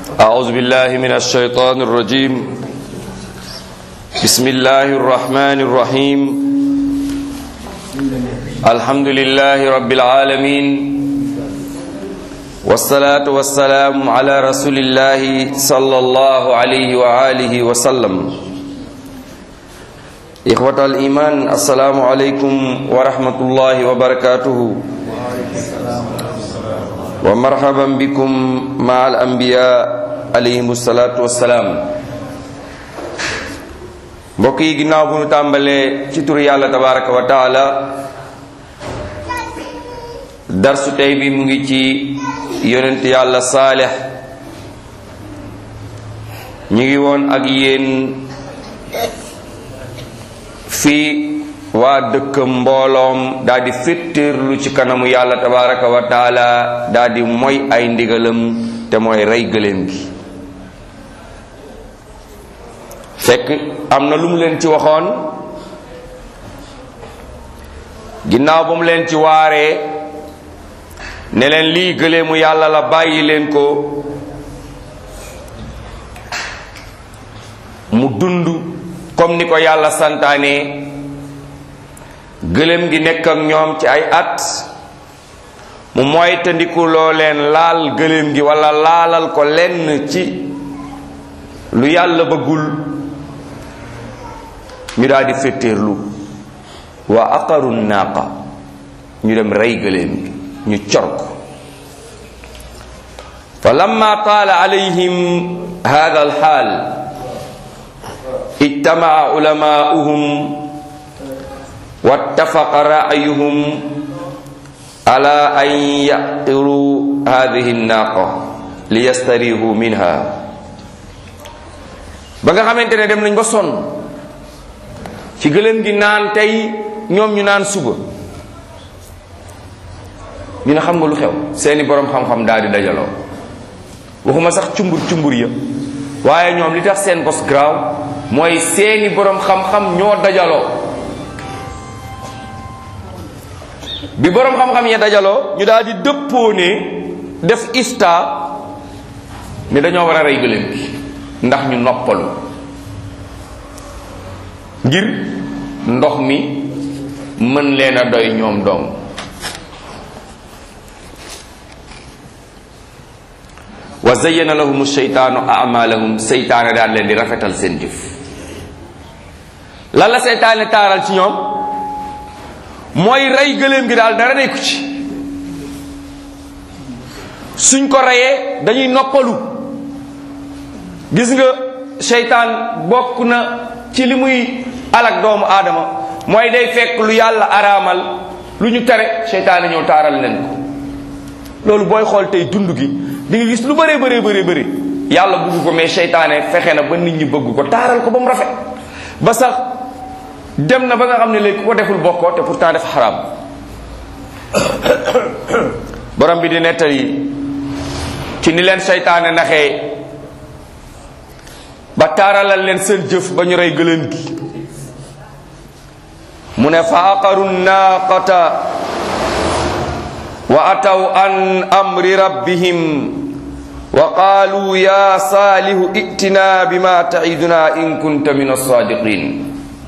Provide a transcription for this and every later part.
أعوذ بالله من الشيطان الرجيم بسم الله الرحمن الرحيم الحمد لله رب العالمين والصلاة والسلام على رسول الله صلى الله عليه وآله وسلم إخوة الإيمان السلام عليكم ورحمة الله وبركاته ومرحبا بكم مع الأنبياء عليهم الصلاة والسلام mbokk yi ginnaaw bu ñu tàmbalee ci turu yàlla tabaraka wa taala darsu tey bi mu ngi ci yonent yàlla saalex ñu ngi woon ak yéen fii waa dëkk mbooloom daal di féttéerlu ci kanamu yàlla tabaraka wa taala daal di moy ay ndigalam te mooy rey gëléem gi fekk am na lu mu leen ci waxoon ginnaaw ba mu leen ci waaree ne leen lii gëléemu yàlla la bàyyi leen ko mu dund comme ni ko yàlla santaane gëléem gi nekk ak ñoom ci ay at mu moytandiku loo leen laal gëléem gi walla laalal ko lenn ci lu yàlla bëggul ñu daal di féttéerlu wa aqaru naaqa ñu dem rey gëléem gi ñu cor ko fa lamma taala alayhim hada alxaal ijtamaa ulamaauhum wattafaqa raayuhum ala an yaqiru hadihi naaqa liyastarihu minha ba nga xamante ne dem nañ ba sonn ci gëléem gi naan tey ñoom ñu naan suba ñu ne xam nga lu xew seeni boroom xam-xam daal di dajaloo waxuma sax cumbur cumbur ya waaye ñoom li tax seen bos graaw mooy seeni boroom xam-xam ñoo dajaloo bi boroom xam-xam ya dajaloo ñu daal di dëppoo ne def ista ni dañoo war a rey gëléem gi ndax ñu noppalu ngir ndox mi mën leen a doy ñoom doom wa zayyana lahum seytaanu amalahum seytaane daal leen di rafetal seen jëf lan la seytaane taaral ci ñoom mooy rey gëléem gi daal dara nekku ci suñ ko reyee dañuy noppalu gis nga seytaan bokk na ci li muy alak doomu aadama mooy day fekk lu yàlla araamal lu ñu tere seytaane ñëw taaral leen ko loolu booy xool tey dund gi di nga gis lu bëree bëree bëri bëri yàlla bugg ko mais seytaane fexe na ba nit ñi bëgg ko taaral ko ba mu rafet ba sax dem na ba nga xam ne léegi ku ko deful bokkoo te pourtant def xaraam borom bi di nettali ci ni leen seytaane naxee ba taaralal leen seen jëf ba ñu rey gëléem gi mu ne fa aqaru naaqata wa ataw an amri rabbihim wa qaalu ya saalihu itina bima taiduna in kunta min alsaadiqin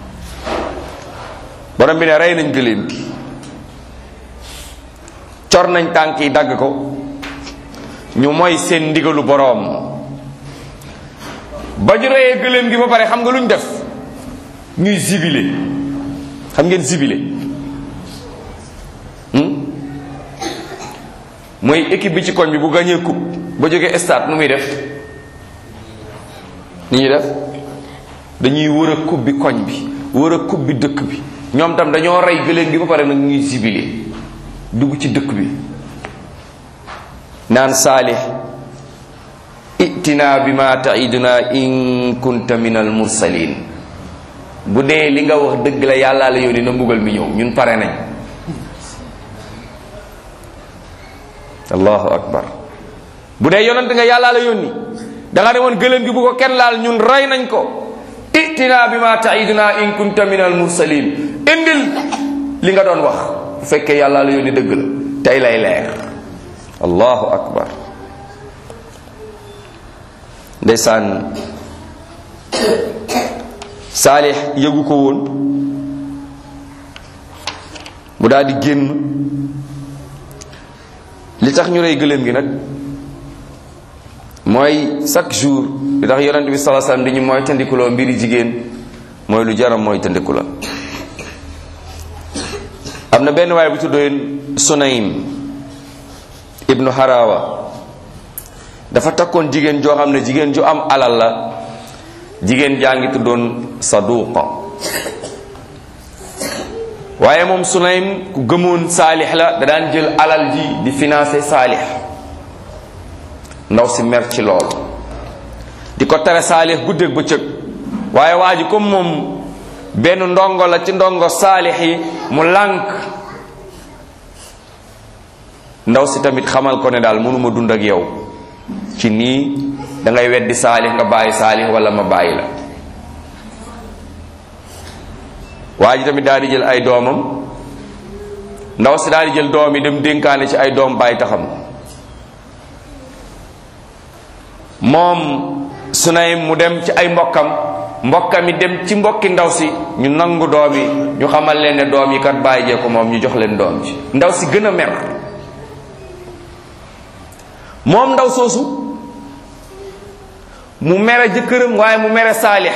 borom bi ne rey nañ gëléem gi cor nañ tànk yi dagg ko ñu mooy seen ndigalu boroom ba ñu reyee gëléem gi ba pare xam nga lu ñu def ñuy zibile xam ngeen zibile mooy équipe bi ci koñ bi bu gañee coupe ba jógee stade nu muy def ni ñuy def dañuy wër a coupe bi koñ bi wër a coupe bi dëkk bi ñoom tam dañoo rey gëléem gi ba pare nag ñuy zibile dugg ci dëkk bi naan saalix itina bi ma taiduna in kunta min al mursalin bu dee li nga wax dëgg la yàllaa la yónni na mbugal mi ñëw ñun pare nañ allahu akbar bu dee yonent nga yàllaa la yónni da nga ne woon gëléem gi bu ko kenn laal ñun rey nañ ko itina bi ma taiduna in kunta min al mursalin indil li nga doon wax bu fekkee yàllaa la yónni dëgg la tey lay leer allahu akbar ndeysaan saalix yëgu ko woon mu daal di génn li tax ñu rey gëléem gi nag mooy chaque jour li tax yonent bi sallallahu alayhi wasallam di ñu mooy tandikuloo mbiri jigéen mooy lu jaram mooy tandiku la am na benn waaye bu tuddoon Sunaym ibnu Harawa dafa takkoon jigéen joo xam ne jigéen ju am alal la jigéen jaa ngi tuddoon Saduqa waaye moom Sunaym ku gëmoon saalix la da daan jël alal ji di financer saalix ndaw si mer ci lool di ko tere saalix guddeeg bëccëg waaye waa ji comme moom benn ndongo la ci ndongo saalix yi mu lànk ndaw si tamit xamal ko ne daal mënuma dund ak yow ci nii da ngay weddi saalix nga bàyyi saalix wala ma bàyyi la waa ji tamit daal di jël ay doomam ndaw si daal di jël doom yi dem dénkaane ci ay doom bàyyi taxam moom Sunaym mu dem ci ay mbokkam mbokkam yi dem ci mbokki ndaw si ñu nangu doom yi ñu xamal leen ne doom yi kat bàyyi jee ko moom ñu jox leen doom ci ndaw si gën a mer moom ndaw soosu mu mere jëkkëram waaye mu mere saalix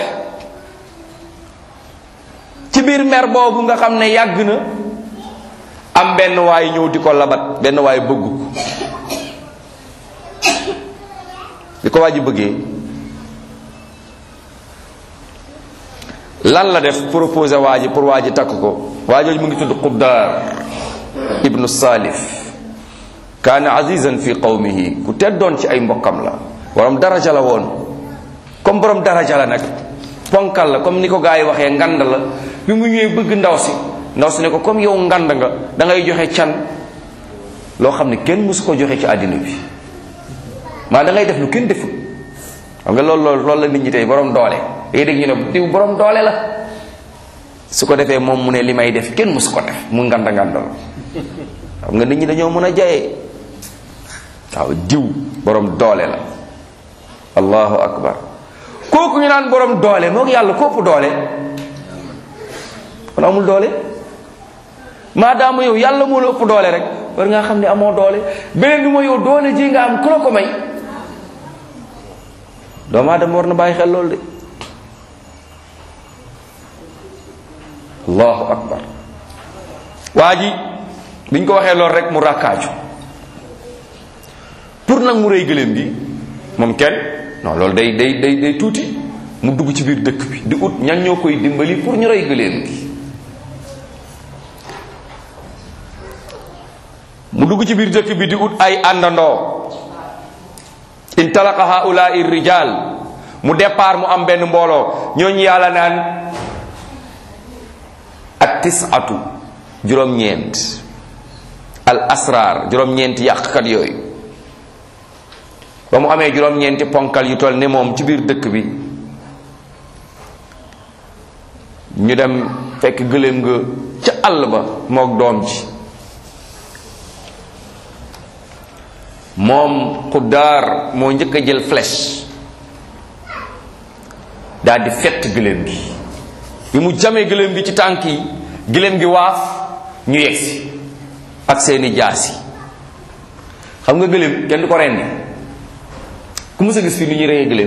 ci biir mer boobu nga xam ne yàgg na am benn waay ñëw di ko labat benn waay bëgg ko di ko waa ji bëggee lan la def proposé waa ji pour waa ji takk ko waa jooju mu ngi tudd Qubdaar ibnu Salif kaana azizan fi qawmihi ku teddoon ci ay mbokkam la borom daraja la woon comme borom daraja la nag ponkal la comme ni ko gaa yi waxee ngand la bi mu ñëwee bëgg ndaw si ndaw si ne ko comme yow ngand nga da ngay joxe can loo xam ne kenn mësu ko joxe ci àddina bi maa da ngay def lu kenn deful xam nga loolu loolu loolu la nit ñi tey borom doole day dégg ñu ne diw borom doole la su ko defee moom mu ne li may def kenn mësu ko def mu nganda ngandal xam nga nit ñi dañoo mën a jayee waaw diw borom doole la allahu akbar kooku ñu naan borom doole moo yàlla kopp doole kon amul doole maadaama yow yàlla moo la ëpp doole rek war ngaa xam ne amoo doole beneen bi mooy yow doole ji nga am ku la ko may doomu aadama war na bàyyi xel loolu de allahu akbar waa ji biñ ko waxee loolu rek mu ràkkaaju pour nag mu rëy gëléem gi moom kenn non loolu day day day day tuuti mu dugg ci biir dëkk bi di ut ñan ñoo koy dimbali pour ñu rëy gëléem gi mu dugg ci biir dëkk bi di ut ay àndandoo intalaqa haulaai rijal mu départ mu am benn mbooloo ñooñu yàlla naan ak tisatu juróom-ñeent al asrar juróom-ñeent yàqkat yooyu ba mu amee juróom-ñeenti ponkal yu toll ne moom ci biir dëkk bi ñu dem fekk gëléem nga ca àll ba mook doom ji moom xuddaar moo njëkk a jël flèche daal di fett gëléem gi bi mu jamee gëléem gi ci tànk yi gëléem gi waaf ñu yegsi ak seeni jaasi xam nga gëléem kenn du ko rendi ku mës a gis fii ni ñuy reyee gëléem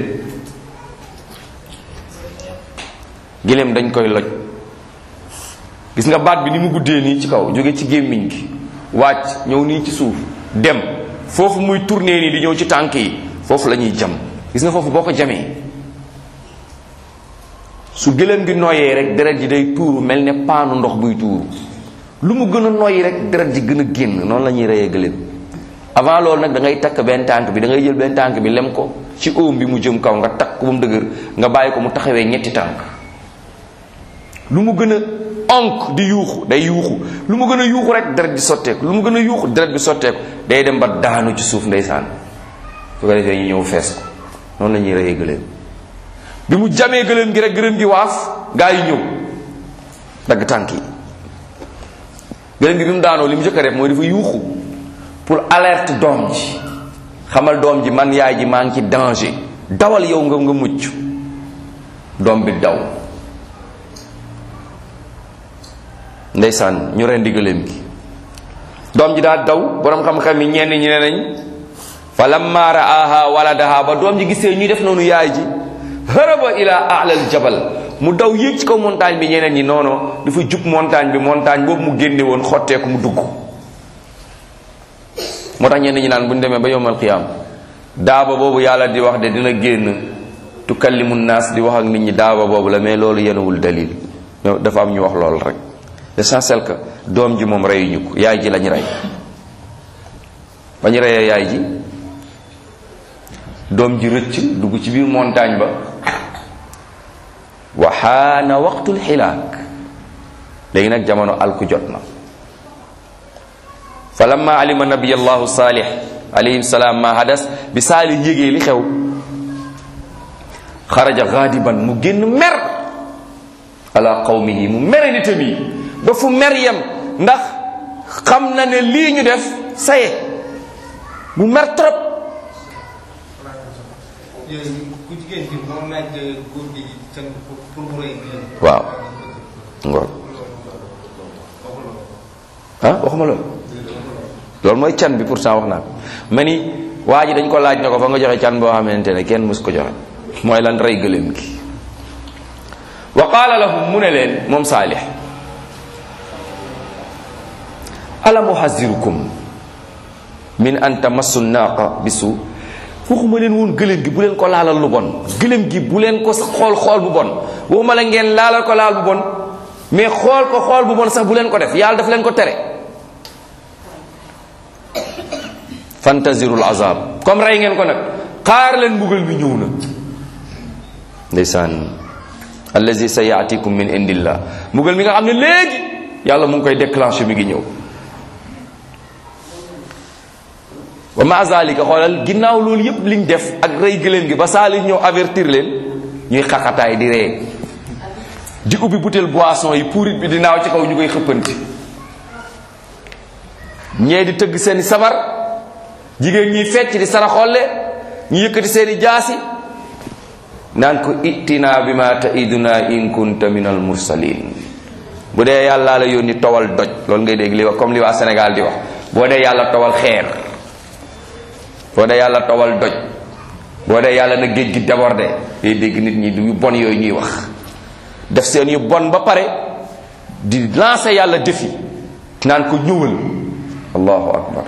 gëléem dañ koy loj gis nga baat bi ni mu guddee nii ci kaw jóge ci gémmiñ gi wàcc ñëw nii ci suuf dem foofu muy tourner nii di ñëw ci tànk yi foofu la ñuy jam gis nga foofu boo ko jamee su gëléem gi noyyee rek deret ji day tuuru mel ne paanu ndox buy tuuru lu mu gën a noyyi rek deret ji gën a génn noonu la ñuy reyee gëléem avant loolu nag da ngay takk benn tànk bi da ngay jël benn tànk bi lem ko ci óom bi mu jëm kaw nga takk ko ba mu dëgër nga bàyyi ko mu taxawee ñetti tànk lu mu gën a onk di yuuxu day yuuxu lu mu gën a yuuxu rek deret bi sotteeku lu mu gën a yuuxu deret bi sotteeku day dem ba daanu ci suuf ndeysaan su ko defee ñu ñëw fees ko noonu la ñuy reyee gëléem bi mu jamee gëléem gi rek gëléem gi waaf gaa yi ñëw dagg tànk yi gëléem gi bi mu daanoo li mu jëkk a def mooy dafa yuuxu pour alerte doom ji xamal doom ji man yaay ji maa ngi ci danger dawal yow nga nga mucc doom bi daw ndeysaan ñu rendi gëléem gi doom ji daa daw borom xam-xam yi ñenn ñi ne nañ fa lamma raaha waladaha ba doom ji gisee ñuy def noonu yaay ji haraba ila alal jabal mu daw yéeg ci kaw montagne bi ñeneen ñi noono dafa jub montagne bi montagne boobu mu génne woon xotteeku mu dugg moo tax ñenn ñi naan bu ñu demee ba yowmal qiyaam daaba boobu yàlla di wax de dina génn tukallimu naas di wax ak nit ñi daaba boobu la mais loolu yenuwul dalil dafa am ñu wax loolu rek l'essentiel que doom ji moom reyuñu ko yaay ji lañ rey ba ñu reyee yaay ji doom ji rëcc dugg ci biir montagne ba wa xaana waqtul xilaak léegi nag jamono alku jot na fa lamma alima nabiyallahu saalih alayhi salaam ma hadas bi saalih yégee li xew xaraja gaadiban mu génn mer ala qawmihi mu mere nitam yi ba fu mer yem ndax xam na ne lii ñu def saye mu mer trop ku jigéen gi moom laaj góor gi can pour mu rëy waaw ngoor ah waxuma loolu loolu mooy can bi pourtant wax naa ko ma ni waa ji dañ ko laaj ne ko fa nga joxe can boo xamante ne kenn mus ko joxe mooy lan rey gëléem gi wa qaala lahum mu ne leen moom saalix alam uhazirukum min an tamassu naaqa bisu waxuma leen woon gëléem gi bu leen ko laalal lu bon gëléem gi bu leen ko xool xool bu bon waxuma la ngeen laalal ko laal bu bon mais xool ko xool bu bon sax bu leen ko def yàlla daf leen ko tere fantazirul azab comme rey ngeen ko nag xaar leen mbugal bi ñëw na ndeysaan allazi sa yaatikum min indillah mbugal mi nga xam ne léegi yàlla mu ngi koy déclenché mi ngi ñëw wa ma zalika xoolal ginnaaw loolu yépp liñ def ak rey gëléem gi ba saali ñëw avertir leen ñuy xaqataay di ree di ubbi butéel boisson yi puurit bi di naaw ci kaw ñu koy xëppanti ñee di tëgg seeni sabar jigéen ñiy fecc di saraxolle ñu yëkkati seeni jaasi naan ko ittina bi ma taiduna in kunta min al mursalin bu dee yàlla la yónni towal doj loolu ngay dégg li wax comme li waa Sénégal di wax boo dee yàlla towal xeer boo dee yàlla towal doj boo dee yàlla na géej gi débordé day dégg nit ñi yu bon yooyu ñuy wax def seen yu bon ba pare di lancer yàlla défi naan ko ñëwal allahu akbar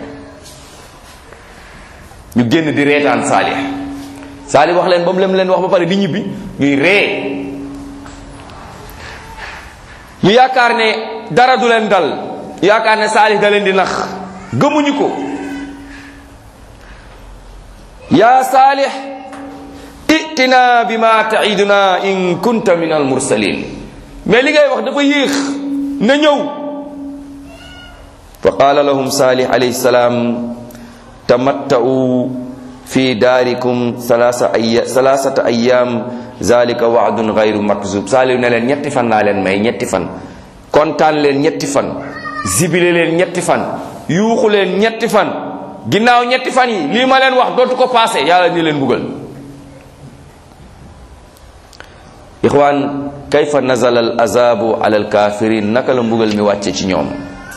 ñu génn di reetaan saalix saalix wax leen ba mu lem leen wax ba pare di ñibbi ñuy ree ñu yaakaar ne dara du leen dal ñu yaakaar ne saalix da leen di nax gëmuñu ko yaa saalix itina bi ma taiduna in kunta min al mursalin mais li ngay wax dafa yéex na ñëw fa qaala lahum saalix alayhi salaam tamatta'u fi daarikum salaasa aya salaasata ayaam zalika waadun gayru makzub saalix ne leen ñetti fan laa leen may ñetti fan kontaan leen ñetti fan zibile leen ñetti fan yuuxu leen ñetti fan ginnaaw ñetti fan yi lii ma leen wax dootu ko paase yàlla ni leen buggal ixwaan kayfa nazala al azabu ala al kafirin naka la mbugal mi wàcce ci ñoom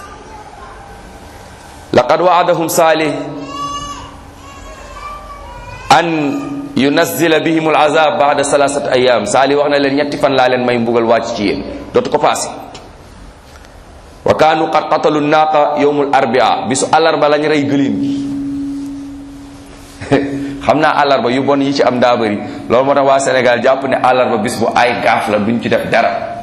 laqad waadahum saalih an yunazzila bihim al azab baada salasat ayam saalih wax na leen ñetti fan laa leen may mbugal wàcc ci yéen dootu ko paase wa kaanu qad qatalu naaqa yowmul arbia bisu àllarba lañ rey gëléem gi xam naa àllarba yu bon yi ci am daa bëri loolu moo tax waa Sénégal jàpp ne àllarba bis bu ay gaaf la duñ ci def dara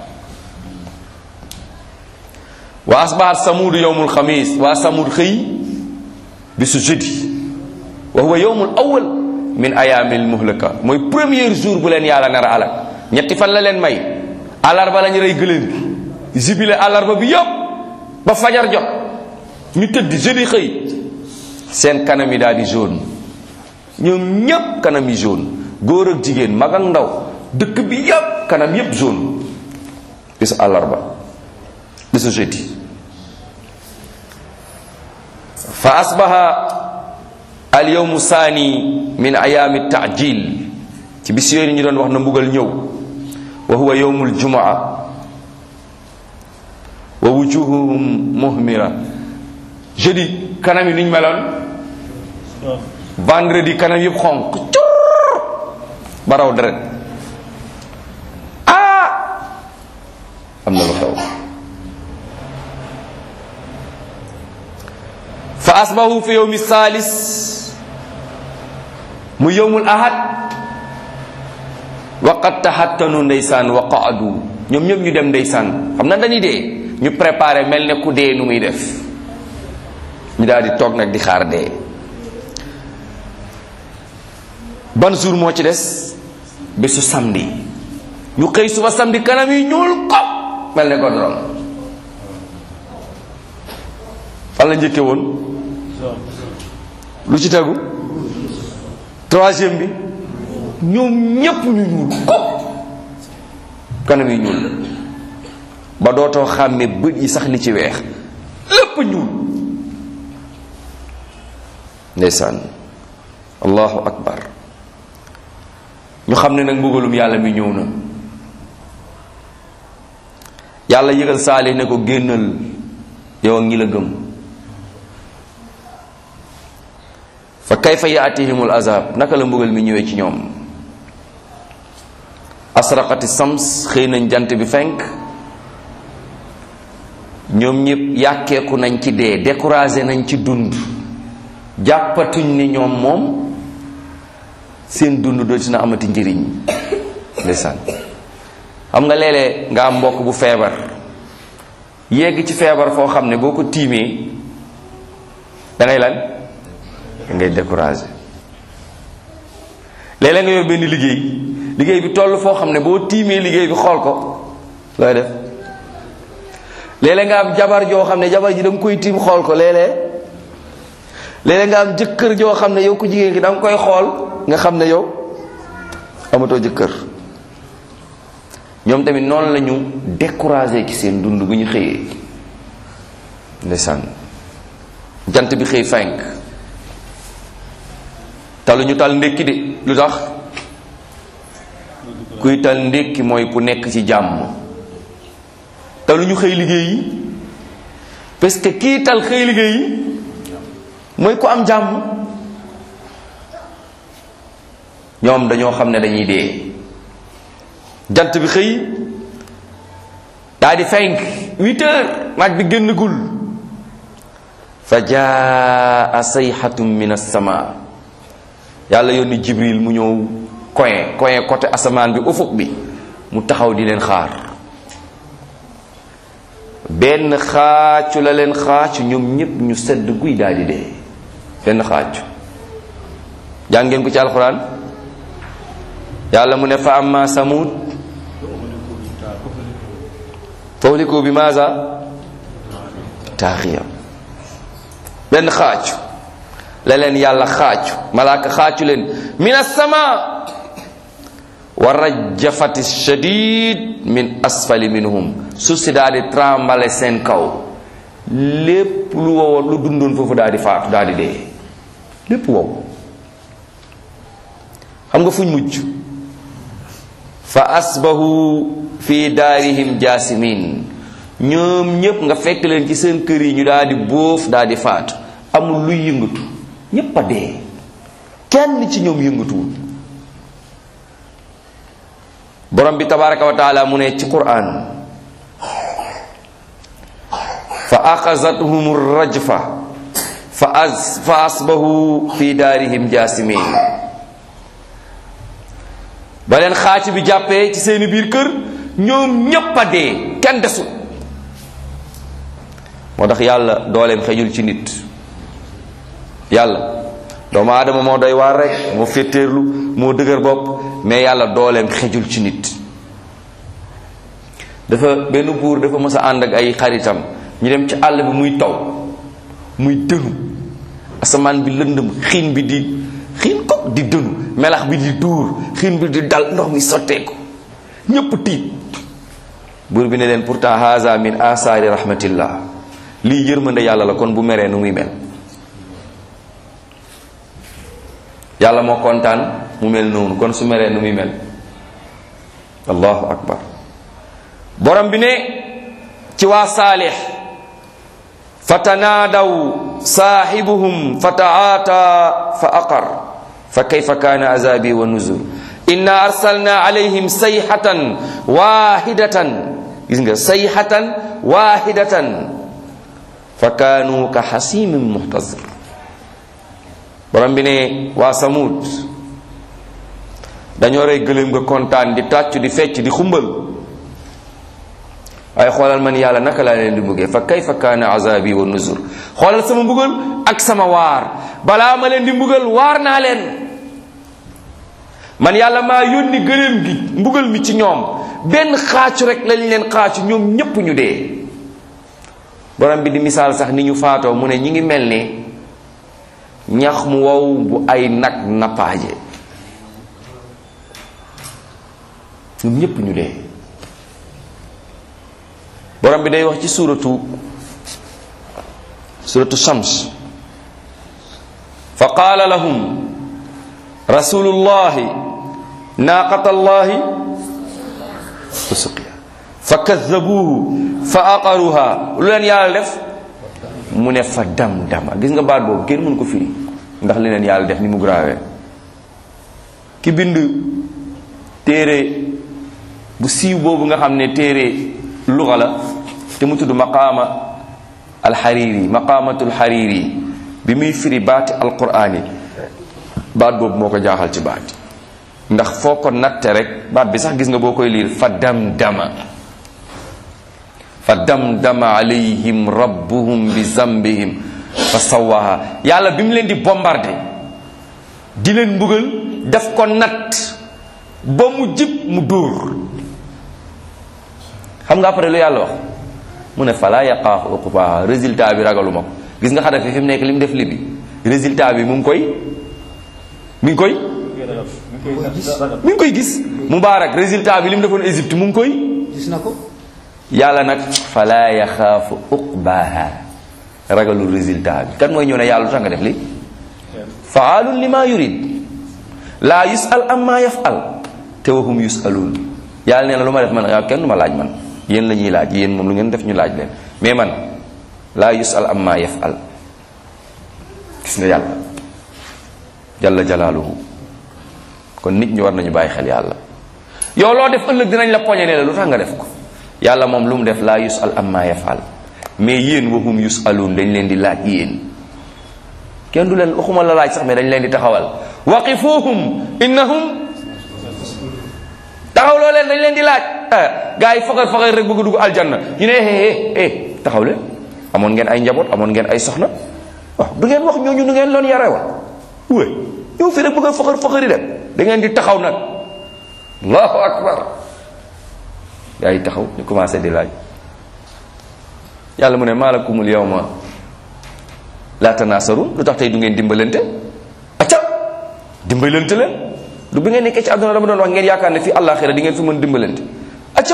wa asbahat samuud yowmul xamis waa samuud xëy bisu jeudi wa huwa yowmul awal min ayaamil muhlaka mooy premier jour bu leen yàlla nar a alak ñetti fan la leen may àllarba lañ rey gëléem gi jibile àllarba bi yëpp ba fajar jot ñu tëdd jeudi xëy seen kanam yi daal di jaune ñoom ñépp kanam yi jaune góor ak jigéen mag ak ndaw dëkk bi yépp kanam yépp jaune bisu àllarba bisu jeudi fa asbaha al yawmu saani min ayaami taajil ci bis yooyu ñu doon wax na mbugal ñëw wa huwa yawmul jumaa wa wujuhuhum muhmira jeudi kanam yi nuñ meloon vendredi kanam yëpp xonq cur baraw deret ah am na lu xew fa asbahu fi yawmi salis mu yawmul ahad waqad tahattanu ndeysaan wa qaadu ñoom ñëpp ñu dem ndeysaan xam na dañuy dee ñu préparé mel ne ku dee nu muy def ñu daal di toog nag di xaar dee ban jour moo ci des bésu samedi ñu xëy suba samedi kanam yi ñuul ko mel ne ko dorom fan la njëkke woon lu ci tegu troisième bi ñoom ñépp ñu ñuul ko kanam yi ñuul ba dootoo xàmme bët yi sax li ci weex lépp ñuul ndeysaan allahu akbar ñu xam ne nag mbugalum yàlla mi ñëw na yàlla yëgal saalih ne ko génnal yow ak ñi la gëm fa kayfa yaatihimul azab naka la mbugal mi ñëwee ci ñoom asraqati sams xëy nañ jant bi fenk ñoom ñëpp yàkkeeku nañ ci dee découragé nañ ci dund jàppatuñ ne ñoom moom seen dund dootina amati njëriñ ndeysaan xam nga léeg-léeg nga am mbokk bu feebar yegg ci feebar foo xam ne boo ko tiimee da ngay lan da ngay découragé léeg-léeg nga yor benn liggéey liggéey bi toll foo xam ne boo tiimee liggéey bi xool ko looy def léeg-léeg nga am jabar joo xam ne jabar ji da nga koy tiim xool ko léeg-léeg léeg-léeg nga am jëkkër joo xam ne yow ko jigéen ki da nga koy xool nga xam ne yow amatoo jëkkër ñoom tamit noonu la ñu découragé ci seen dund bu ñu xëyee ndeysaan jant bi xëy fenk talu ñu tal ndékki de lu tax kuy tal ndékki mooy ku nekk ci jàmm talu ñu xëy liggéey yi parce que kii tal xëy liggéey yi mooy ku am jàmm ñoom dañoo xam ne dañuy dee jant bi xëy daa di fenk huit heures naaj bi génnagul fa jaa sayxatum min assama yàlla yónni jibril mu ñëw coin coin côté asamaan bi ufuk bi mu taxaw di leen xaar benn xaacu la leen xaacu ñoom ñépp ñu sedd guy daal di dee benn xaacu jàngeen ko ci alxuraan yàlla mu ne fa amma samud fahliku bi maasa taaxiya benn xaacu la leen yàlla xaacu malaaka xaacu leen min assama wa rajafati shadid min asfali minhum suuf si daal di trembale seen kaw lépp lu wowoon lu dundoon foofu daal di faatu daal di dee lépp wow xam nga fuñ mujj fa asbahu fi daarihim jaasimin ñoom ñépp nga fekk leen ci seen kër yi ñu daal di bóof daal di faatu amul luy yëngatu ñépp a dee kenn ci ñoom yëngatuwul borom bi tabaraka wa taala mu ne ci quran fa axazathum rajfa fa as fa asbahu fi daarihim jaasimin ba leen xaaci bi jàppee ci seeni biir kër ñoom ñépp a dee kenn desul moo tax yàlla dooleem xejul ci nit yàlla doomu aadama moo doy waar rek moo féttéerlu moo dëgër bopp mais yàlla dooleem xejul ci nit dafa benn buur dafa mës a ànd ak ay xaritam ñu dem ci àll bi muy taw muy dënu asamaan bi lëndëm xiin bi di xiin ko di dënu melax bi di duur xiin bi di dal ndox mi sotteeku ñépp tiit buur bi ne leen pourtant haza min asaari rahmatillah lii yërmande yàlla la kon bu meree nu muy mel yàlla moo kontaan mu mel noonu kon su meree nu muy mel allahu akbar borom bi ne ci waa saalix fatanaadaw saaxibuhum fataata fa aqar fa kayfa kaana azabi wa nuzur inna arsalna alayhim sayhatan wahidatan gis nga sayhatan wahidatan fa kaanu ka xasimin muhtazir borom bi ne waa samud dañoo rey gëléem nga kontaan di tàccu di fecc di xumbal waaye xoolal man yàlla naka laa leen di mbuggee fa kayfa kaana azabi wa nuzur xoolal sama mbugal ak sama waar balaa ma leen di mbugal waar naa leen man yàlla maa yónni gëléem gi mbugal mi ci ñoom benn xaacu rek lañ leen xaacu ñoom ñépp ñu dee borom bi di misaal sax ni ñu faatoo mu ne ñi ngi mel ni ñax mu wow bu ay nag nappaaje ñoom ñépp ñu dee borom bi day wax ci suuratu suuratu shams fa qaala lahum rasulullahi naaqata allahi fa suqiya fa kaddabuuhu fa aqaruha lu leen yàlla def mu ne fa dam dama gis nga baat boobu kenn mënu ko firi ndax li leen yàlla def ni mu graawee ki bind téere bu siiw boobu nga xam ne téere luga la te mu tudd maqaama alxariri maqaamatul xariri bi muy firi baati alquraan yi baat boobu moo ko jaaxal ci baat ndax foo ko natte rek baat bi sax gis nga boo koy liir fa dam dama fa dam dama alayhim rabbuhum bi zambihim fa sawaha yàlla bi mu leen di bombardé di leen mbugal daf ko natt ba mu jib mu dóor xam nga après lu yàlla wax mu ne fala yaqaafu uqbaha résultat bi ragaluma ko gis nga Xadafi fi mu nekk li mu def libi résultat bi mu ngi koy mi ngi koy mi ngi koy gis Mubaarak résultat bi li mu defoon Égypte mu ngi koy gis na ko yàlla nag fala yaxaafu uqbaha ragalul résultat bi kan mooy ñëw ne yàlla lu tax nga def li faalun lima yurid laa yusal amma yafal te wahum yusaluun yàlla nee na lu ma def man waaw kenn du ma laaj man yéen la ñuy laaj yéen moom lu ngeen def ñu laaj leen mais man laa yusal amma yafal gis nga yàlla jalla jalaaluhu kon nit ñi war nañu bàyyi xel yàlla yow loo def ëllëg dinañ la poñe ne la lu tax nga def ko yàlla moom lu mu def laa yusal amma yafal mais yéen wahum yusaluun dañ leen di laaj yéen kenn du leen waxuma la laaj sax mais dañ leen di taxawal waqifuhum innahum taxaw loo leen dañ leen di laaj gars yi faxar faxar rek bëgg dugg aljanna ñu ne eh eh taxaw leen amoon ngeen ay njaboot amoon ngeen ay soxna waaw du ngeen wax ñooñu nu ngeen loon yare wa wé ñëw fi rek bëgg a faxar faxari dem da ngeen di taxaw nag allahu akbar gars yi taxaw ñu commencé di laaj yàlla mu ne maalakumul yawma la tanasarun lu tax tey du ngeen dimbalante acca dimbalante leen du bi ngeen nekkee ci àdduna dama doon wax ngeen yaakaar ne fii àllaaxira di ngeen fi mën dimbalante acca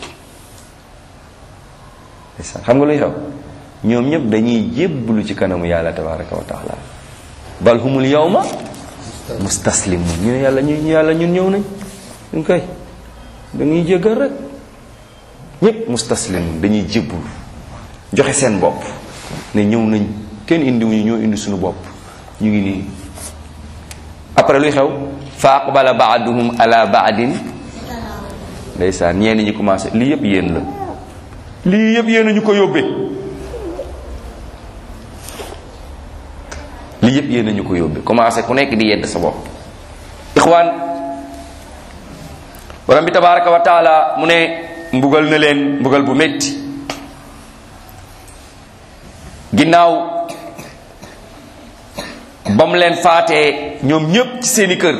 xam nga luy xew ñoom ñëpp dañuy jébbalu ci kanamu yàlla tabaraka wa taala bal humul yawma mustaslimun ñu ne yàlla ñu yàlla ñun ñëw nañ ñu koy dañuy jéggal rek ñëpp mustaslimun dañuy jébbul joxe seen bopp ne ñëw nañ kenn indiwuñu ñoo indi suñu bopp ñu ngi nii après luy xew fa aqbala baaduhum ala baadin ndeysaan ñeen ñi commencé lii yëpp yéen la lii yëpp yéen a ñu ko yóbbee lii yëpp yéen a ñu ko yóbbee commencé ku nekk di yedd sa bopp ixwaan borom bi tabaraka wa taala mu ne mbugal na leen mbugal bu métti ginnaaw ba mu leen faatee ñoom ñépp ci seeni kër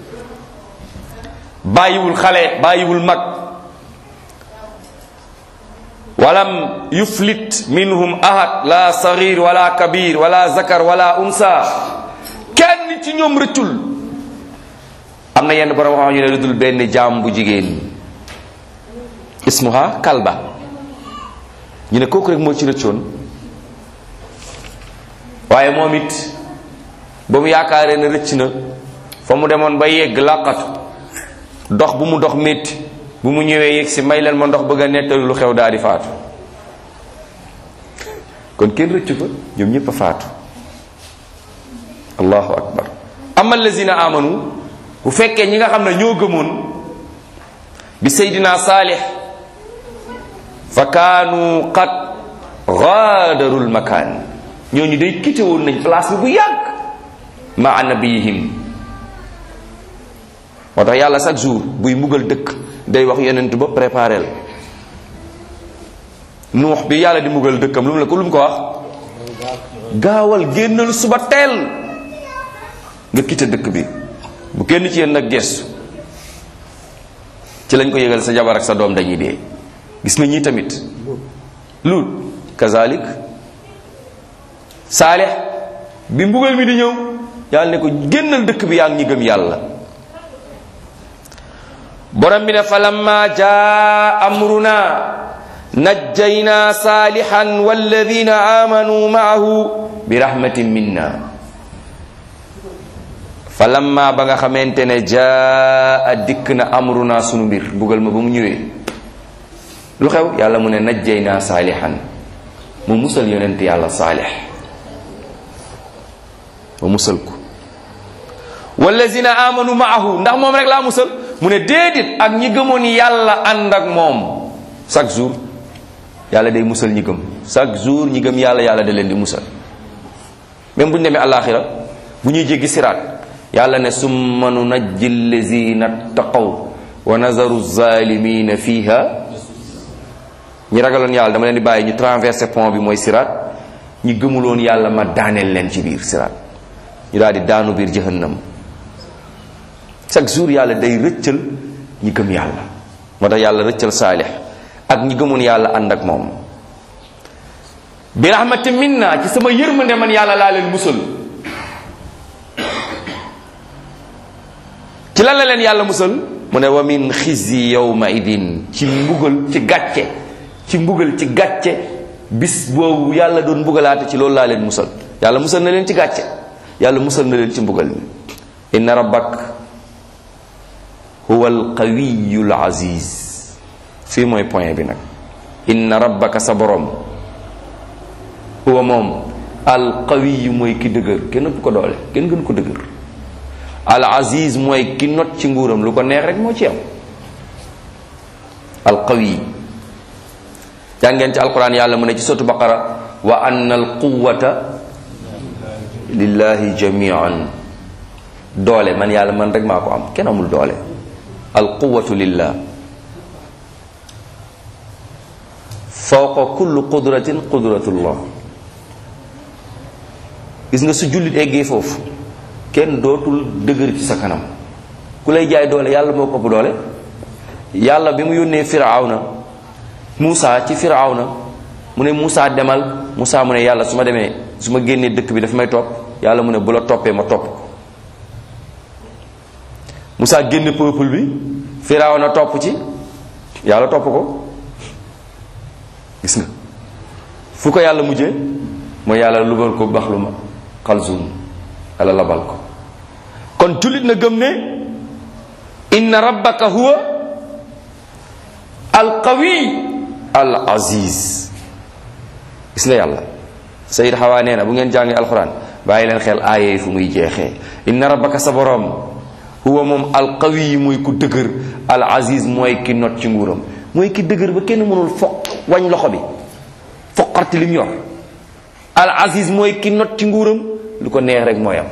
bàyyiwul xale bàyyiwul mag walam yuflit minhum ahad la saghir wala kabir wala zakar wala unsa kenn ci ñoom rëccul am na yenn borom xam ñu ne rëddul benn jaam bu jigéen ismuha kalba ñu ne kooku rek moo ci rëccoon waaye moom it ba mu yaakaaree ne rëcc na fa mu demoon ba yegg làqatu dox bu mu dox métti bu mu ñëwee yegg si may leen ma ndox bëgg a nettali lu xew daal di faatu kon kenn rëccu fa ñoom ñëpp a faatu allahu akbar ama allazina amanu bu fekkee ñi nga xam ne ñoo gëmoon bi seydina saalix fa kaanu qad gaadarul makaan ñooñu day quitté woon nañ place bi bu yàgg ma nabiyihim moo tax yàlla chaque jour buy mbugal dëkk day wax yonent ba préparel nuux bi yàlla di mbugal dëkkam lu mu la ko lu mu ko wax gaawal génnal suba teel nga quitté dëkk bi bu kenn ci yéen nag gestu ci lañ ko yëgal sa jabar ak sa doom dañuy dee gis nga ñii tamit luut kazalik saalix bi mbugal mi di ñëw yàlla ne ko génnal dëkk bi yaa ngi ñi gëm yàlla borom bi ne fa lamma jaa amruna najjayna saalixan walladina amanu maahu bi rahmatin minna fa lamma ba nga xamante ne jaa dikk na amruna sunu mbir mbugal ma ba mu ñëwee lu xew yàlla mu ne najjayna saalixan mu musal yonent yàlla saalix ma musal ko wallazina amanu maahu ndax moom rek laa musal mu ne déedéet ak ñi gëmoon yàlla ànd ak moom chaque jour yàlla day musal ñi gëm chaque jour ñi gëm yàlla yàlla da leen di musal même bu ñu demee àllaaxira bu ñuy jéggi siraat yàlla ne summa nunajji allazina taqaw wa nazaru zalimina fiha ñi ragaloon yàlla dama leen di bàyyi ñu traversé pont bi mooy siraat ñi gëmuloon yàlla ma daaneel leen ci biir siraat ñu daal di daanu biir jahannam chaque jour yàlla day rëccal ñi gëm yàlla moo tax yàlla rëccal saalix ak ñi gëmoon yàlla ànd ak moom bi rahmati minna ci sama yërmande man yàlla laa leen musal ci lan la leen yàlla musal mu ne wa min xizyi yawma idin ci mbugal ci gàcce ci mbugal ci gàcce bis boobu yàlla doon mbugalaate ci loolu laa leen musal yàlla musal na leen ci gàcce yàlla musal na leen ci mbugal mi inna rabbak huwa alqawiyu alaziz fii mooy point bi nag inna rabbaka sa borom huwa moom alqawiyu mooy ki dëgër kenn ëpp ko doole kenn gën ko dëgër al aziz mooy ki not ci nguuram lu ko neex rek moo ci am alqawi jàngeen ci alquran yàlla mu ne ci sotu baqara wa anna alquwata lillahi jamian doole man yàlla man rek maa ko am kenn amul doole alquwatu lillah fawqa kulli qudratin qudratullah gis nga su jullit eggee foofu kenn dootul dëgër ci sa kanam ku lay jaay doole yàlla moo ko ëpp doole yàlla bi mu yónnee firawna Muusa ci firawna mu ne Muusa demal Muusa mu ne yàlla su ma demee su ma génnee dëkk bi dafa may topp yàlla mu ne bu la toppee ma topp ko Muusa génne peuple bi firawna topp ci yàlla topp ko gis nga fu ko yàlla mujjee mooy yàlla lubal ko baxlu ma xalzum yàlla labal ko kon jullit na gëm ne inna rabbaka huwa alqawi al aziz gis nga yàlla sayid xawaa nee na bu ngeen jàngee alquran bàyyi leen xel aaya yi fu muy jeexee inna rabbaka sa borom huwa moom alqawi mooy ku dëgër al aziz mooy ki not ci nguuram mooy ki dëgër ba kenn mënul foq wañ loxo bi foqarti lim yor al aziz mooy ki not ci nguuram lu ko neex rek mooy am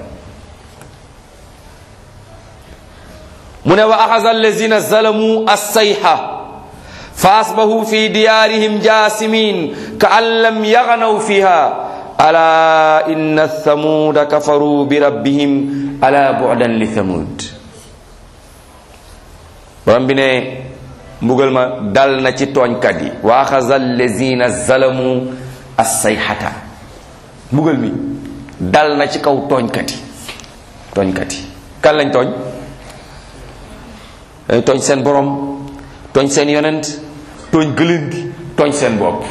mu ne wa axasa allazina zalamu assayha fa asbahu fi diyarihim jasimin ka an lam yagnaw fiha ala inna thamuda kafaru bi rabbihim ala bu'dan li thamud borom bi ne mbugal ma dal na ci tooñkat yi wa axasa allazina zalamu assayhata mbugal mi dal na ci kaw tooñkat yi tooñkat yi kan lañ tooñ dañ tooñ seen borom tooñ seen yonent tooñ gëlën gi tooñ seen bopp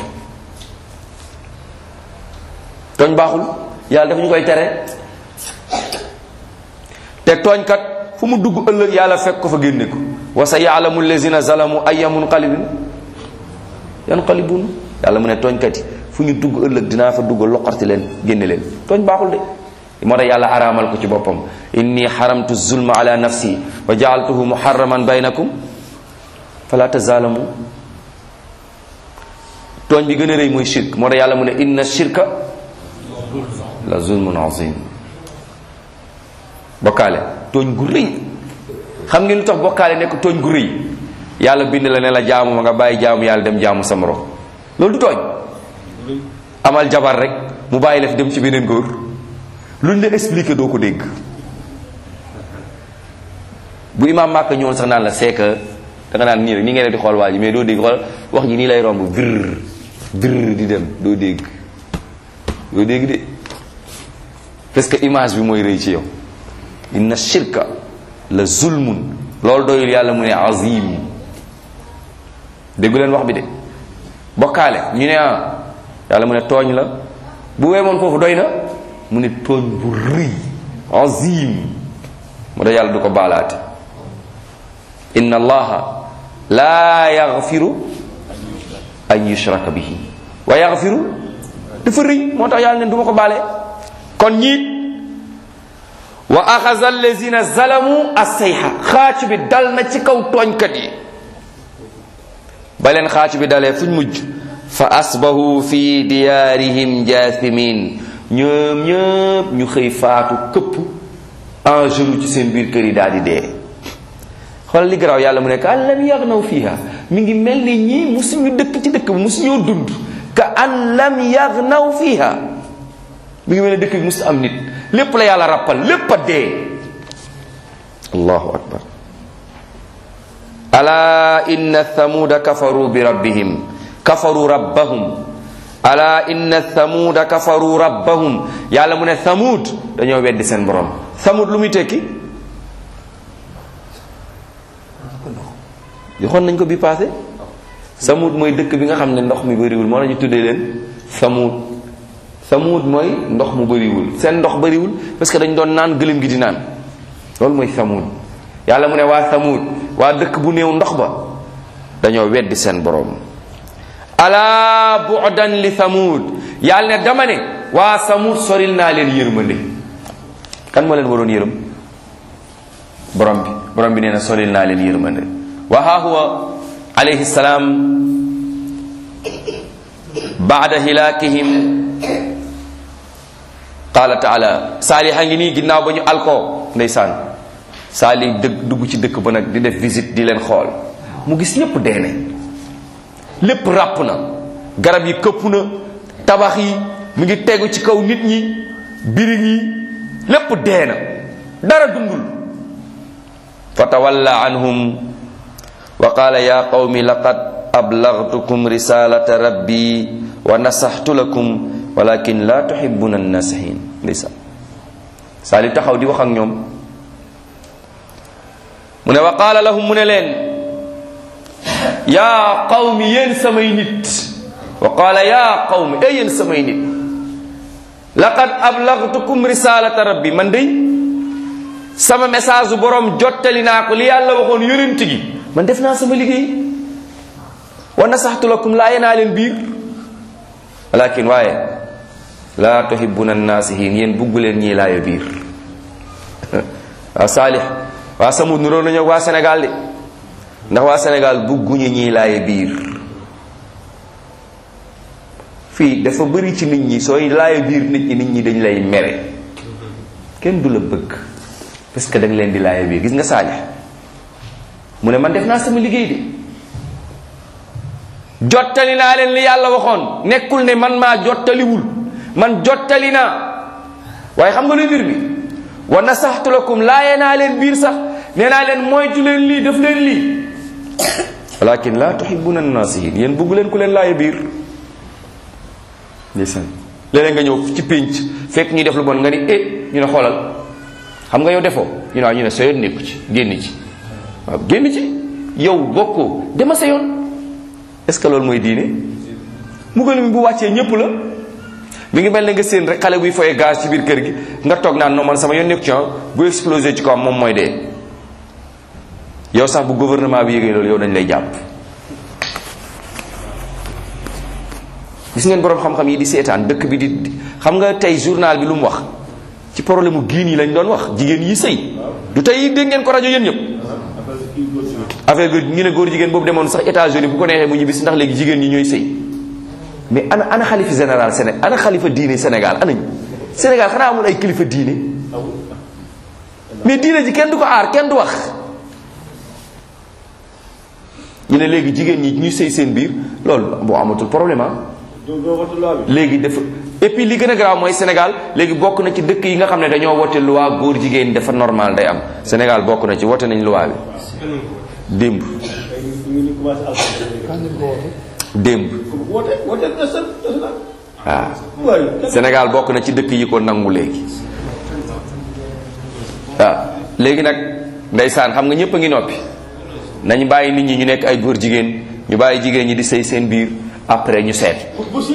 tooñ baaxul yàlla dafa ñu koy tere te tooñkat fu mu dugg ëllëg yàlla fekk ko fa génne ko wa sa yaalamu allazina zalamu ayya munqalibin yanqalibun yàlla mu ne tooñkat yi fu ñu dugg ëllëg dinaa fa dugg loqarti leen génne leen tooñ baaxul de moo tax yàlla araamal ko ci boppam inni xaramtu zulma ala nafsi wa jaaltuhu muharraman baynakum fala tazalamu tooñ bi gën a rëy mooy shirk moo tax yàlla mu ne inna shirka la zulmun azim bokkaale tooñ gu rëy xam ngeen lu tax bokkaale nekk tooñ gu rëy yàlla bind la ne la jaamu ma nga bàyyi jaamu yàlla dem jaamu sa morom loolu du tooñ amal jabar rek mu bàyyi la fi dem ci beneen góor luñ la expliqué doo ko dégg bu imaam màkk ñëwoon sax naan la c'est que da nga naan nii rek nii ngay def di xool waa ji mais doo dégg xool wax ji nii lay romb vir vir di dem doo dégg doo dégg de parce que image bi mooy rëy ci yow inna shirka la zulmun loolu doyul yàlla mu ne azim déggu leen wax bi de bokkaale ñu ne ah yàlla mu ne tooñ la bu weemoon foofu doy na mu ne tooñ bu rëy azim mu da yàlla du ko baalaate inna allaha laa yaxfiru an yushraka bihi wa yaxfiru dafa rëy moo tax yàlla ne du ma ko baale kon ñiit wa axaza allazina zalamu assayha xaacu bi dal na ci kaw tooñkat yi ba leen xaacu bi dalee fuñ mujj fa asbahu fi diyaarihim jaathimin ñoom ñëpp ñu xëy faatu këpp en genou ci seen biir kër yi daal di dee xoolal li garaaw yàlla mu nekk an lam yagnaw fiha mi ngi mel ni ñii musuñu dëkk ci dëkk bi musuñoo dund ka an lam yagnaw fiha mi ngi mel ni dëkk bi musu am nit lépp la yàlla rappal lépp a dee allahu akbar ala inna thamuda kafaru bi rabbihim kafaru rabbahum ala inna thamuda kafaru rabbahum yàlla mu ne thamud dañoo weddi seen borom thamud lu muy tekki joxoon nañ ko bi passé thamud mooy dëkk bi nga xam ne ndox mi bëriwul moo nañu tuddee leen thamud thamud mooy ndox mu bëriwul seen ndox bëriwul parce que dañ doon naan gëlëm gi di naan loolu mooy thamud yàlla mu ne waa thamud waa dëkk bu néew ndox ba dañoo weddi seen borom ala bu'dan li thamud yàlla ne dama ne waa thamud soril naa leen yërmande kan moo leen waroon yërëm borom bi borom bi nee na soril naa leen yërmande wa ha huwa alayhi salaam baada hilaakihim qaala taala saalih a ngi nii ginnaaw ba ñu alkoo ndeysaan saalih dëgg dugg ci dëkk ba nag di def visite di leen xool mu gis ñépp dee nañ lépp ràpp na garab yi këpp na tabax yi mu ngi tegu ci kaw nit ñi birig yi lépp dee na dara dundul fa tawalla anhum wa qaala ya qawmi laqad ablagtukum risalata rabbi wa nasaxtu lakum walakin la tuhibbuna annasihin ndeysaan saali taxaw di wax ak ñoom mu ne wa qaala lahum mu ne leen yaa qawmi yéen samay nit wa qaala yaa qawmi ay yéen samay nit laqad ablagtukum risalata rabbi man day sama message bu borom jottali naa ko li yàlla waxoon yonent gi man def naa sama liggéey wa nasaxtu lakum laaye naa leen biir walakin waaye laa tuhibbuna naasihin yéen bugg leen ñii laaye biir waa saalix waa samud nuróo nañu waa Sénégal de ndax waa Sénégal bugguñu ñii laaye biir fii dafa bëri ci nit ñi sooy laaye biir nit ñi nit ñi dañ lay mere kenn du la bëgg parce que dañ leen di laaye biir gis nga saalix mu ne man def naa sama liggéey de jottali naa leen li yàlla waxoon nekkul ne man maa jottaliwul man jottali naa waaye xam nga luy mbir mi wa nasaxtu lakum laaye naa leen biir sax nee naa leen moytu leen lii def leen lii walakin laa tuhibbuna nasihin yéen bugg leen ku leen laaye biir ndeysaan léeg-léeg nga ñëw ci pénc fekk ñuy def lu bon nga ni eh ñu ne xoolal xam nga yow defoo ñu ne waaw ñu ne sa yoon nekku ci génn ci waaw génn ci yow bokkoo dema sa yoon est ce que loolu mooy diine mbugal mi bu wàccee ñëpp la mi ngi mel ne nga seen rek xale buy foye gaz ci biir kër gi nga toog naan non man sama yoon nekku ci bu explosé ci ko am moom mooy dee yow sax bu gouvernement bi yëgee loolu yow dañ lay jàpp gis ngeen boroom xam-xam yi di seetaan dëkk bi di xam nga tey journal bi lu mu wax ci problème mu giin yi lañ doon wax jigéen yi sëy du tey dégg ngeen ko rajo yéen ñëpp affaire bi ñu ne góor jigéen boobu demoon sax États-Unis bu ko neexee mu ñibbisi ndax léegi jigéen ñi ñooy sëy mais ana ana xalifa général Sénégal ana xalifa diine Sénégal anañ Sénégal xanaa amul ay kilifa diine mais diine ji kenn du ko aar kenn du wax ñu ne léegi jigéen ñi ñuy sëy seen biir loolu boo amatul problème ah léegi dafa et puis li gën a garaaw mooy Sénégal léegi bokk na ci dëkk yi nga xam ne dañoo wote loi góor jigéen dafa normal day am Sénégal bokk na ci wote nañ loi bi démb démb waaw Sénégal bokk na ci dëkk yi ko nangu léegi waaw léegi nag ndeysaan xam nga ñëpp a ngi noppi nañ bàyyi nit ñi ñu nekk ay góor jigéen ñu bàyyi jigéen ñi di sëy seen biir après ñu seet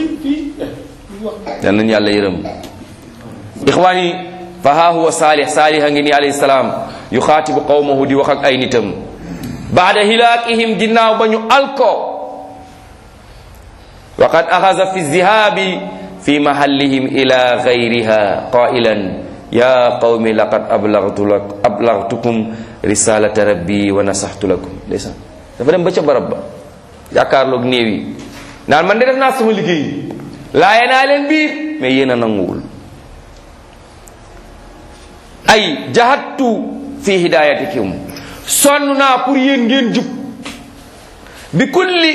yal nañu yàlla yërëm ixwaani fa haa huwa saalih saalih a ngi ni alayhi salaam yu xaatibu qawmahu di wax ak ay nitam baada hilaakihim ginnaaw ba ñu alko wa qad axasa fi zihaabi fi mahallihim ila gayriha qailan ya qawmi laqad ablagtu lak ablagtukum risalata rabbi wa nasaxtu lakum ndeysaan dafa dem ba ca barab ba jàkkaarloog néew yi naan man de def naa sama liggéey laaye naa leen biir mais yéen a nanguwul ay jahattu fi hidayatikum sonn naa pour yéen ngeen jub bi kulli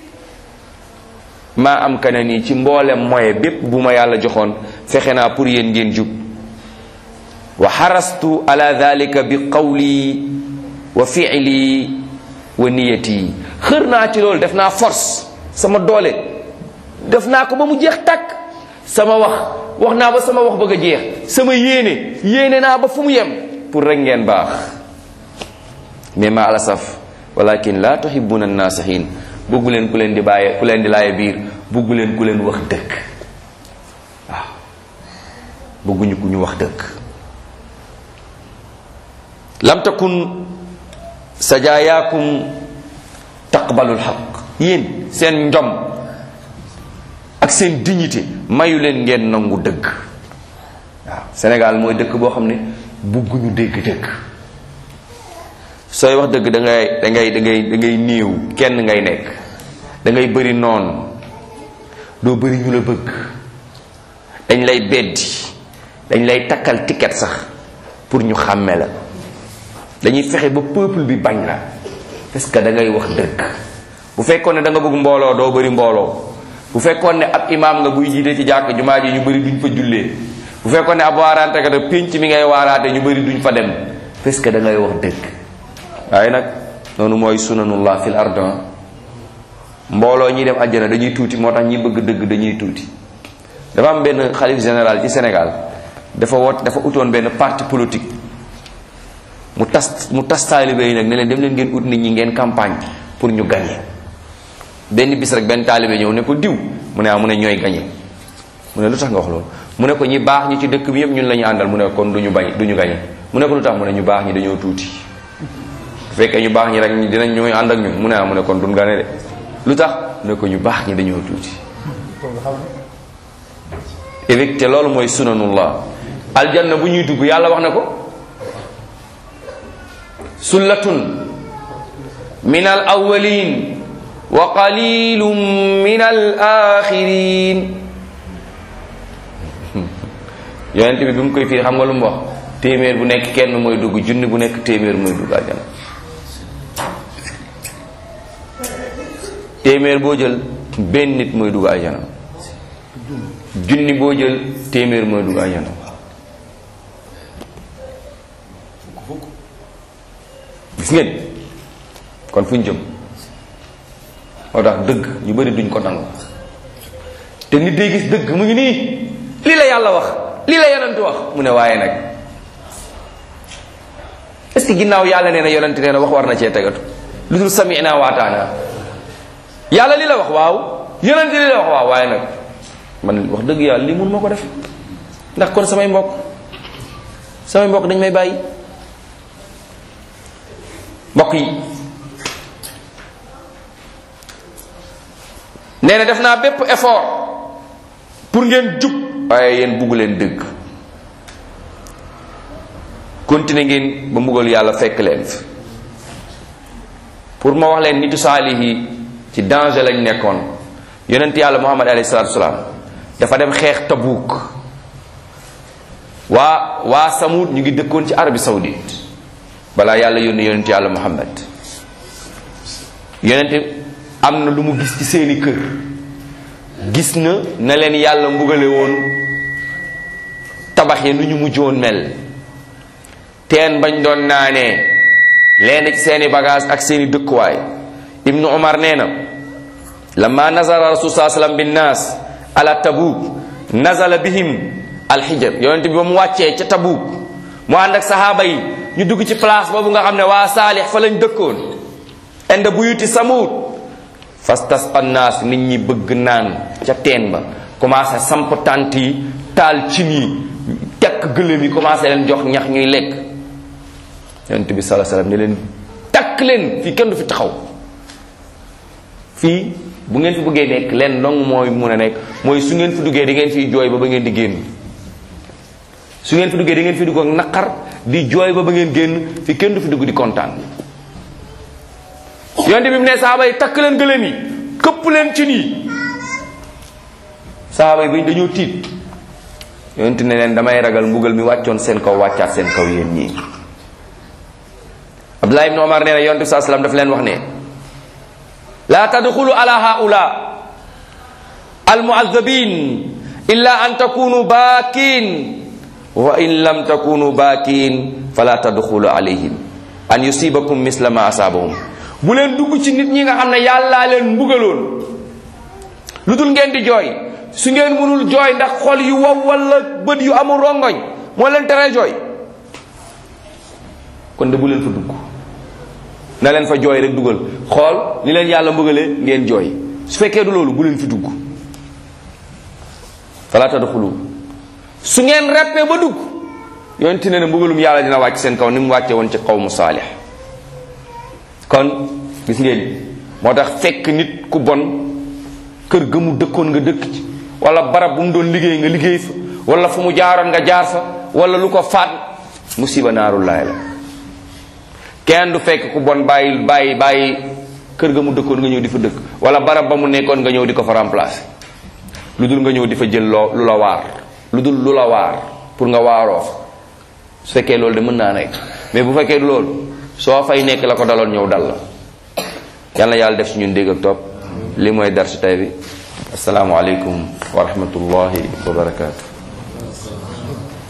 maa am kana nii ci mboolem moye bépp bu ma yàlla joxoon fexe naa pour yéen ngeen jub wa xarastu ala dalika bi qawli wa fiili wa niyati xër naa ci loolu def naa force sama doole def naa ko ba mu jeex takk sama wax wax naa ba sama wax bëgg a jeex sama yéene yéene naa ba fu mu yem pour rek ngeen baax mais ma alasaf walakin la tuhibuna annasihin bëggu leen ku leen di bàyyi ku leen di laaye biir bëggu leen ku leen wax dëgg waaw bëgguñu ku ñu wax dëgg lam takun sajaayakum taqbalul xaq yéen seen njom ak seen dignité mayu leen ngeen nangu dëgg waaw Sénégal mooy dëkk boo xam ne bugguñu dégg dëgg sooy wax dëgg da ngay da ngay da ngay da ngay néew kenn ngay nekk da ngay bëri noon doo bëri ñu la bëgg dañ lay beddi dañ lay takkal ticket sax pour ñu xàmme la dañuy fexe ba peuple bi bañ la parce que da ngay wax dëgg bu fekkoon ne da nga bëgg mbooloo doo bëri mbooloo bu fekkoon ne ab imaam nga buy jiite ci jàkk jumaa ji ñu bëri duñ fa jullee bu fekkoon ne ab waaraante kat pénc mi ngay waaraate ñu bëri duñ fa dem parce que da ngay wax dëgg waaye nag noonu mooy sunanullah fil ardan mbooloo ñi dem àjjana dañuy tuuti moo tax ñi bëgg dëgg dañuy tuuti dafa am benn xalif général ci Sénégal dafa woot dafa utoon benn parti politique mu tas mu tas taalibe yi nag ne leen dem leen ngeen ut nit ñi ngeen campagne pour ñu gagné benn bis rek benn taalibe ñëw ne ko diw mu ne ah mu ne ñooy gagné mu ne lu tax nga wax loolu mu ne ko ñi baax ñi ci dëkk bi yëpp ñun la ñu àndal mu ne kon du ñu bañ du ñu gagné mu ne ko lu tax mu ne ñu baax ñi dañoo tuuti bu fekkee ñu baax ñi rek dinañ ñooy ànd ak ñun mu ne ah mu ne kon duñ gagné de lu tax mu ne ko ñu baax ñi dañoo tuuti évicté loolu mooy sunanullah aljanna bu ñuy dugg yàlla wax na ko sullatun min al awwalin wa qalilun min al axirin yonent bi bi mu koy firi xam nga lu mu wax téeméer bu nekk kenn mooy dugg junni bu nekk téeméer mooy dugg aljana téeméer boo jël benn nit mooy dugg aljana junni boo jël téeméer mooy dugg aljana gis ngeen kon fu ñu jëm moo tax dëgg ñu bari duñ ko nangu te nit day gis dëgg mu ngi nii lii la yàlla wax lii la yonent wax mu ne waaye nag est-ce que ginnaaw yàlla nee na yonent nee na wax war na cee tegatu lu dul sami'na waataana yàlla li la wax waaw yonent li la wax waaw waaye nag man wax dëgg yàlla lii mun ma ko def ndax kon samay mbokk samay mbokk dañ may bàyyi mbokk yi nee na def naa bépp effort pour ngeen jub waaye yéen bugg leen dëgg continuer ngeen ba mbugal yàlla fekk leen fi pour ma wax leen nitu saalih yi ci danger lañ nekkoon yonent yàlla muhammad alayhi salatu wasalaam dafa dem xeex tabuuk waa waa samud ñu ngi dëkkoon ci Arabie saoudite balaa yàlla yónni yonent yàlla muhammad yonent am na lu mu gis ci seeni kër gis na na leen yàlla mbugale woon tabax yi nu ñu mujjoon mel teen bañ doon naanee leen ci seeni bagage ak seeni dëkkuwaay ibnu umar nee na lama nazara rasul saa sallam binnaas ala tabuk nazala bihim alxijab yonent bi ba mu wàccee ca tabuk mu ànd ak sahaaba yi ñu dugg ci place boobu nga xam ne waa saalix fa lañ dëkkoon inda buyuti samud fastasqa naas nit ñi bëgg naan ca teen ba commencé samp tànt yi taal cin yi tekk gëléem yi commencé leen jox ñax ñuy lekk yonent bi salaa salaam ne leen takk leen fii kenn du fi taxaw fii bu ngeen fi bëggee nekk leen dong mooy mun a nekk mooy su ngeen fi duggee di ngeen fiy jooy ba ba ngeen di génn su ngeen fi duggee di ngeen fi dugg ak naqar di jooy ba ba ngeen génn fi kenn du fi dugg di kontaan yonte bi mu ne saaba yi takk leen gëléem yi këpp leen ci nii saaba yi bañ dañoo tiit yonte ne leen damay ragal mbugal mi wàccoon seen kaw wàccaat seen kaw yéen ñii abdullah ibn omar nee na yonte bi saa salaam daf leen wax ne la tadxulu ala haula almuazabin illa an takunu baakin wa in lam takunu baakin fala tadxulu alayhim an yusibakum misla ma asaabahum bu leen dugg ci nit ñi nga xam ne yàllaa leen mbugaloon lu dul ngeen di jooy su ngeen mënul jooy ndax xol yu wow wala bët yu amul rongoñ moo leen tere jooy kon de bu leen fa dugg na leen fa jooy rek dugal xool li leen yàlla mbugalee ngeen jooy su fekkee du loolu bu leen fi dugg fala tadxulu su ngeen reppee ba dugg yonti ne ne mbugalum yàlla dina wàcc seen kaw ni mu wàcce woon ci xaw mu saalix kon gis ngeen moo tax fekk nit ku bon kër ga mu dëkkoon nga dëkk ci wala barab bu mu doon liggéey nga liggéey fa wala fu mu jaaroon nga jaar fa wala lu ko faat musiba naarullaay la kenn du fekk ku bon bàyyi bàyyi bàyyi kër ga mu dëkkoon nga ñëw di fa dëkk wala barab ba mu nekkoon nga ñëw di ko fa remplacer lu dul nga ñëw di fa jël loo lu la waar lu dul lu la waar pour nga waaroo fa su fekkee loolu de mën naa nekk mais bu fekkee du loolu soo fay nekk la ko daloon ñëw dal la yàlla yàlla def si ñun dégg ak topp li mooy dar si tay bi asalaamualeykum wa rahmatullahi wa barakaatu